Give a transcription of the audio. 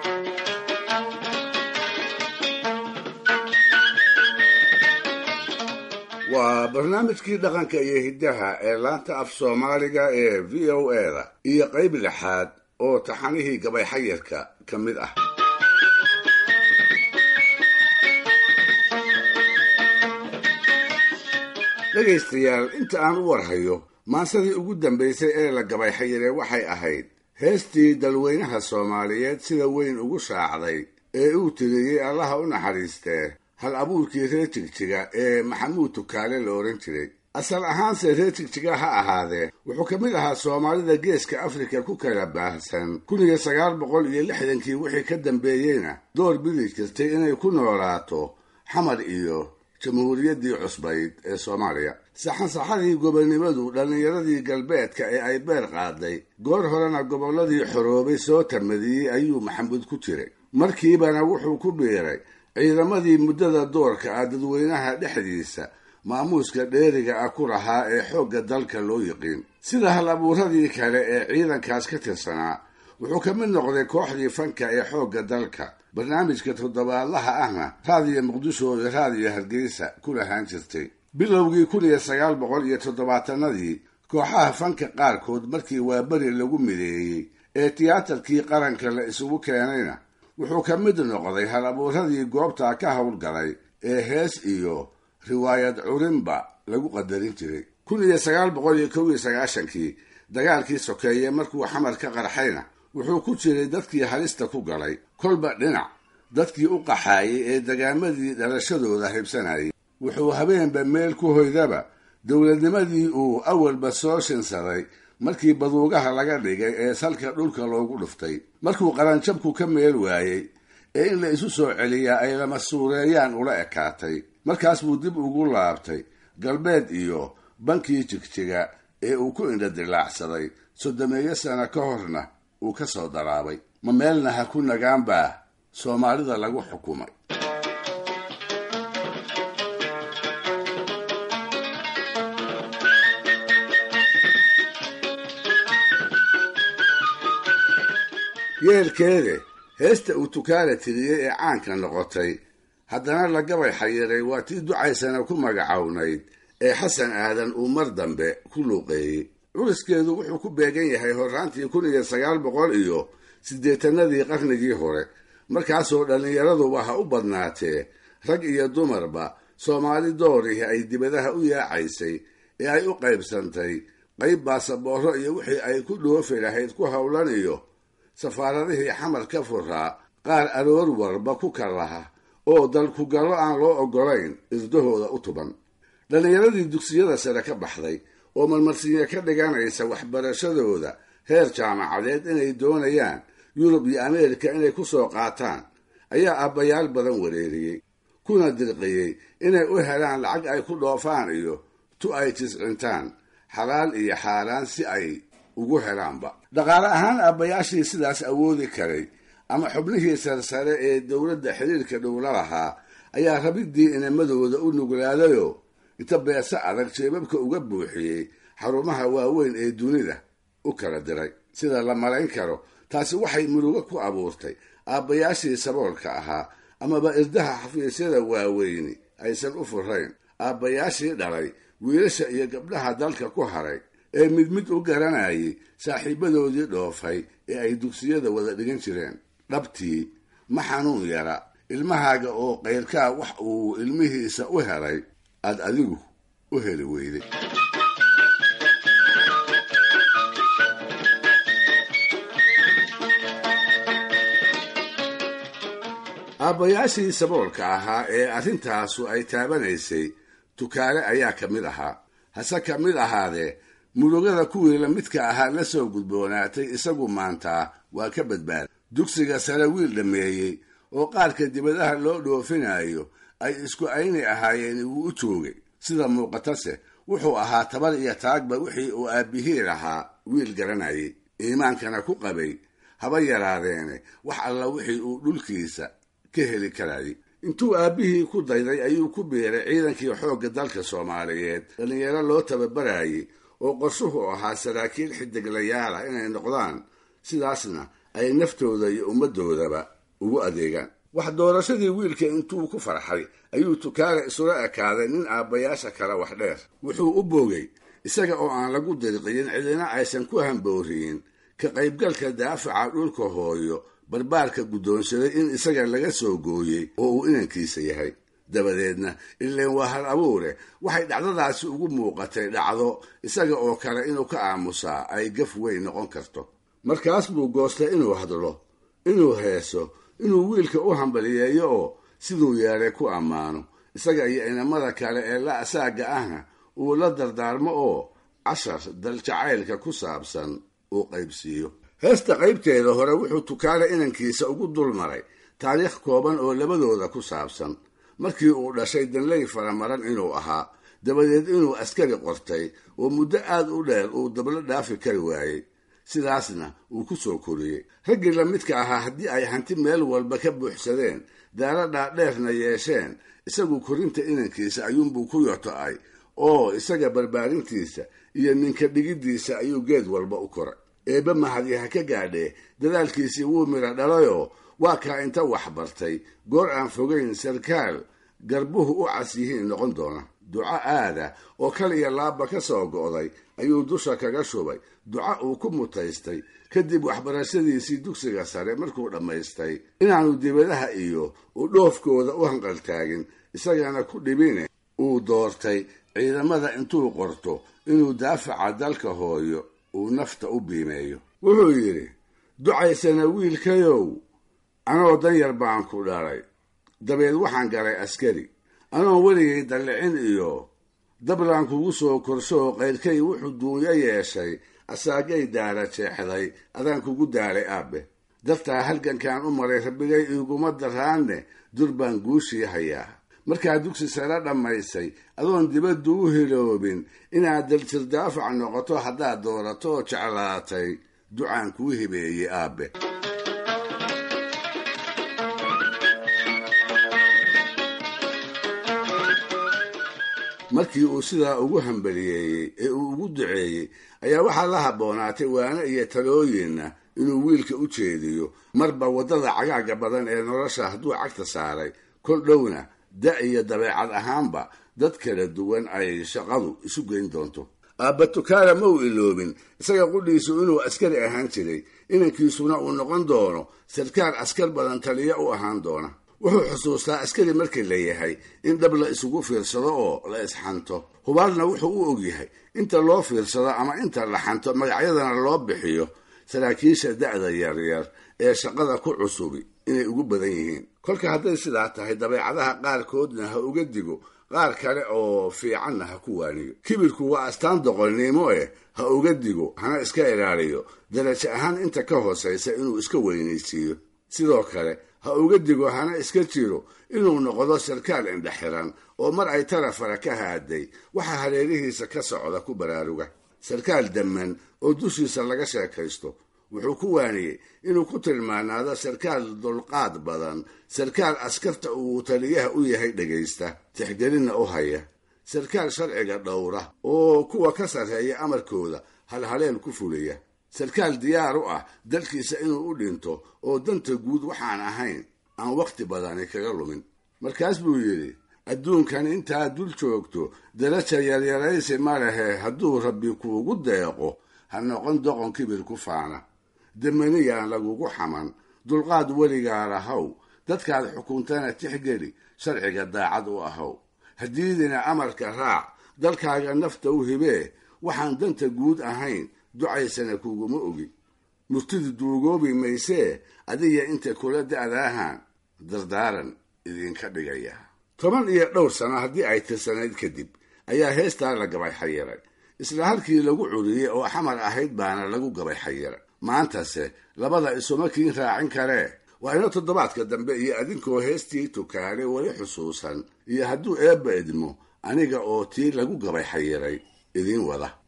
waa barnaamijkii dhaqanka iyo hiddaha ee laanta af soomaaliga ee v o eda iyo qayb lixaad oo taxanihii gabay xayirka ka mid ah dhegaystayaal inta aan u warhayo maansadii ugu dambaysay ee la gabay xayire waxay ahayd heestii dalweynaha soomaaliyeed sida weyn ugu shaacday ee uu tiriyey allaha u naxariistee hal abuurkii reer jigjiga ee maxamuud tukaale la odhan jiray asal ahaanse reer jigjiga ha ahaadee wuxuu ka mid ahaa soomaalida geeska afrika ku kala baahsan kun iyo sagaal boqol iyo lixdankii wixii ka dambeeyeyna door bidi jirtay inay ku noolaato xamar iyo jamhuuriyaddii cusbayd ee soomaaliya saxansaxadii gobonnimadu dhallinyaradii galbeedka ee ay beer qaaday goor horena gobolladii xoroobay soo tamadiyey ayuu maxamuud ku jiray markiibana wuxuu ku biiray ciidamadii muddada doorka ah dadweynaha dhexdiisa maamuuska dheeriga ah ku lahaa ee xoogga dalka loo yiqiin sida hal abuuradii kale ee ciidankaas ka tirsanaa wuxuu ka mid noqday kooxdii fanka ee xoogga dalka barnaamijka toddobaadlaha ahna raadiyo muqdisho iyo raadiyo hargeysa ku lahaan jirtay bilowgii kun iyo sagaal boqol iyo toddobaatanadii kooxaha fanka qaarkood markii waaberi lagu mideeyey ee tiyaatarkii qaranka la isugu keenayna wuxuu ka mid noqday hal abuuradii goobtaa ka howlgalay ee hees iyo riwaayad curinba lagu qadarin jiray kun iyo sagaal boqol iyo kow iyo sagaashankii dagaalkii sokeeye markuu xamar ka qarxayna wuxuu ku jiray dadkii halista ku galay kolba dhinac dadkii u qaxaayay ee dagaamadii dhalashadooda hibsanayay wuxuu habeenba meel ku hoydaba dowladnimadii uu awalba soo shinsaday markii baduugaha laga dhigay ee salka dhulka loogu dhuftay markuu qaranjabku ka meel waayey ee in la isu soo celiyaa ay lama suureeyaan ula ekaatay markaas buu dib ugu laabtay galbeed iyo bankii jigjiga ee uu ku indhadilaacsaday soddomeeyo sano ka horna uu ka soo daraabay ma meelna ha ku nagaan baa soomaalida lagu xukumay yeelkeede heesta uu tukaala tiriyey ee caanka noqotay haddana la gabay xayiray waa tii ducaysana ku magacownayd ee xasan aadan uu mar dambe ku luuqeeyey curiskeedu wuxuu ku beegan yahay horraantii kun iyo sagaal boqol iyo siddeetanadii qarnigii hore markaasoo dhallinyaraduba ha u badnaatee rag iyo dumarba soomaali doorihii ay dibadaha u yaacaysay ee ay u qaybsantay qayb baasaboorro iyo wixii ay ku dhoofi lahayd ku howlan iyo safaaradihii xamar ka furaa qaar aroor warba ku kalaha oo dalkugallo aan loo oggolayn isdahooda u tuban dhallinyaradii dugsiyada sare ka baxday oo marmarsiinyo ka dhiganaysa waxbarashadooda heer jaamacadeed inay doonayaan yurub iyo ameerika inay ku soo qaataan ayaa abbayaal badan wareeriyey kuna dirqiyey inay u helaan lacag ay ku dhoofaan iyo tu ay jiscintaan xalaal iyo xaaraan si ay ugu helaanba dhaqaale ahaan aabbayaashii sidaas awoodi karay ama xubnihii sarsare ee dowladda xiriirka dhowla lahaa ayaa rabiddii inamadooda u nuglaadayoo inta beese adag jeebabka uga buuxiyey xarumaha waaweyn ee dunida u kala diray sida la malayn karo taasi waxay murugo ku abuurtay aabbayaashii saboolka ahaa amaba irdaha xafiisyada waaweyni aysan u furayn aabbayaashii dhalay wiilasha iyo gabdhaha dalka ku haray ee mid mid u garanayay saaxiibadoodii dhoofay ee ay dugsiyada wada dhigan jireen dhabtii ma xanuun yara ilmahaaga oo qayrkaa wax uu ilmihiisa u helay aad adigu u heli weyday aabbayaashii saboolka ahaa ee arrintaasu ay taabanaysay tukaale ayaa ka mid ahaa hase ka mid ahaadee murugada kuwii la midka ahaa la soo gudboonaatay isagu maantaa waa ka badbaaday dugsiga sare wiil dhammeeyey oo qaarka dibadaha loo dhoofinayo ay isku ayni ahaayeen wuu u joogay sida muuqatase wuxuu ahaa tabar iyo taagba wixii uu aabbihii lahaa wiil garanayay iimaankana ku qabay haba yaraadeene wax alla wixii uu dhulkiisa ka heli karayay intuu aabbihii ku dayday ayuu ku biiray ciidankii xoogga dalka soomaaliyeed dhallinyaro loo tababarayay oo qorshuhu ahaa saraakiil xidiglayaal ah inay noqdaan sidaasna ay naftooda iyo ummaddoodaba ugu adeegaan wax doorashadii wiilka intuu ku farxay ayuu tukaale isula ekaaday nin aabbayaasha kale wax dheer wuxuu u boogay isaga oo aan lagu dirqiyin cidina aysan ku hambooriyin ka qaybgalka daafaca dhulka hooyo barbaarka guddoonsaday in isaga laga soo gooyey oo uu inankiisa yahay dabadeedna ileen waa hal abuure waxay dhacdadaasi ugu muuqatay dhacdo isaga oo kale inuu ka aamusaa ay gaf weyn noqon karto markaas buu goostay inuu hadlo inuu heeso inuu wiilka u hambaliyeeyo oo siduu yeelay ku ammaano isaga iyo inamada kale ee la asaaga ahna uu la dardaarmo oo cashar daljacaylka ku saabsan uu qaybsiiyo heesta qaybteeda hore wuxuu tukaale inankiisa ugu dulmaray taariikh kooban oo labadooda ku saabsan markii uu dhashay danley faramaran inuu ahaa dabadeed inuu askari qortay oo muddo aad u dheer uu dablo dhaafi kari waayey sidaasna uu ku soo koriyey raggii la midka ahaa haddii ay hanti meel walba ka buuxsadeen daalo dhaadheerna yeesheen isagu korinta inankiisa ayuunbuu ku yoto-ay oo isaga barbaarintiisa iyo ninka dhigiddiisa ayuu geed walba u koray eebbe mahadi ha ka gaadhee dadaalkiisii wuu midha dhalayoo waa kaa inta wax bartay goor aan fogayn sarkaal garbuhu u cas yihiin noqon doona duco aada oo kal iyo laabba ka soo go'day ayuu dusha kaga shubay duco uu ku mutaystay kadib waxbarashadiisii dugsiga sare markuu dhammaystay inaanu dibadaha iyo u dhoofkooda u hanqaltaagin isagana ku dhibine uu doortay ciidamada intuu qorto inuu daafaca dalka hooyo uu nafta u biimeeyo wuxuu yidhi ducaysana wiilkayow anoo danyar baan ku dhalay dabeed waxaan galay askari anoon weligay dallicin iyo dablaan kugu soo korshooo qayrkay wuxuu duunyo yeeshay asaagay daara jeexday adaan kugu daalay aabbe dartaa halgankaan u maray rabbigay iiguma daraanne dur baan guushii hayaa markaa dugsi sare dhammaysay adoon dibaddu u hiloobin inaad daljir daafac noqoto haddaad doorato oo jeclaatay ducaan kuu hibeeyey aabbe markii uu sidaa ugu hambaliyeeyey ee uu ugu duceeyey ayaa waxaa la habboonaatay waane iyo talooyinna inuu wiilka u jeediyo marba waddada cagaaga badan ee nolosha hadduu cagta saaray kol dhowna da iyo dabeecad ahaanba dad kala duwan ay shaqadu isu geyn doonto aabba tukaala ma uu iloobin isaga qudhiisu inuu askari ahaan jiray inankiisuna uu noqon doono sarkaal askar badan taliya u ahaan doona wuxuu xusuustaa askari markii la yahay in dhab la isugu fiirsado oo la isxanto hubaalna wuxuu u ogyahay inta loo fiirsado ama inta la xanto magacyadana loo bixiyo saraakiisha da'da yaryar ee shaqada ku cusubi inay ugu badan yihiin kolka hadday sidaa tahay dabeecadaha qaarkoodna ha uga digo qaar kale oo fiicanna ha ku waaniyo kibirku waa astaan doqonnimo eh ha uga digo hana iska ilaaliyo darajo ahaan inta ka hoosaysa inuu iska weynaysiiyo sidoo kale ha uga digo hana iska jiro inuu noqdo sarkaal indhexiran oo mar ay tarafara ka haaday waxa hareerihiisa ka socda ku baraaruga sarkaal damman oo dushiisa laga sheekaysto wuxuu ku waaniyey inuu ku tilmaanaado sarkaal dulqaad badan sarkaal askarta uu taliyaha u yahay dhegaysta tixgelinna u haya sarkaal sharciga dhowra oo kuwa ka sarreeya amarkooda halhaleel ku fuliya sarkaal diyaar u ah dalkiisa inuu u dhinto oo danta guud waxaan ahayn aan wakhti badani kaga lumin markaas buu yidhi adduunkan intaad dul joogto daraja yaryaraysi ma lehe hadduu rabbi kuugu deeqo ha noqon doqon kibir ku faana damaniyaan lagugu xaman dulqaad weligaa lahow dadkaad xukuntana tixgeli sharciga daacad u ahow haddiidina amarka raac dalkaaga nafta u hibee waxaan danta guud ahayn ducaysana kuguma ogi murtidu duugoobi maysee adiga inta kula da'daahan dardaaran idinka dhigaya toban iyo dhowr sano haddii ay tirsanayd kadib ayaa heestaa la gabay xayiray isla halkii lagu curiyey oo xamar ahayd baana lagu gabay xayiray maantase labada isuma kiin raacin karee waa ina toddobaadka dambe iyo adinkoo heestii tukaale weli xusuusan iyo hadduu eebba idmo aniga oo tii lagu gabay xayiray idiin wada